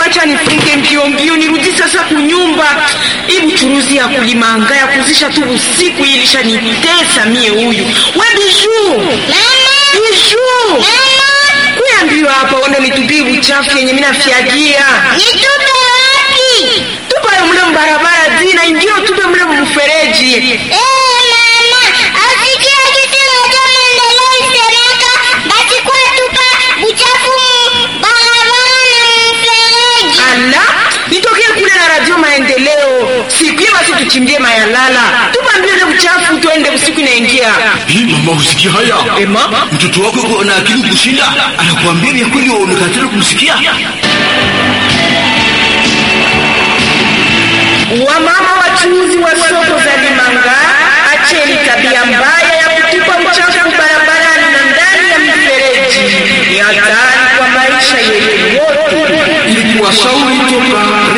acha nifunge mbio mbio nirudi sasa kunyumba. Ibu churuzi ya kulimanga ya kuzisha tu usiku ilisha nitesa mie huyu. We biju. Biju. Kuya mbio hapa uende nitupie uchafu yenye mimi nafyagia. Nitupe wapi? Tupa yo mle mbarabara zina ingio tupe mle mfereji. Eh, mama, asikia kitu moja maendeleo isemeka, basi kwa tupa uchafu mu barabara na mfereji. Ala, nitokee kule na radio maendeleo. Siku hiyo basi tuchimbie mayalala. Tupa mbio ile uchafu tuende usiku inaingia. Hii mama, usikia haya? Ema, Mtoto wako yuko na akili kushinda, anakuambia vya kweli, wewe unakatala kumsikia. Wamama wachuuzi wa soko za Limanga, acheni tabia mbaya ya kutupa uchafu barabarani na ndani ya mifereji. Ni hatari kwa maisha yetu yote. Ili kuwashauri toka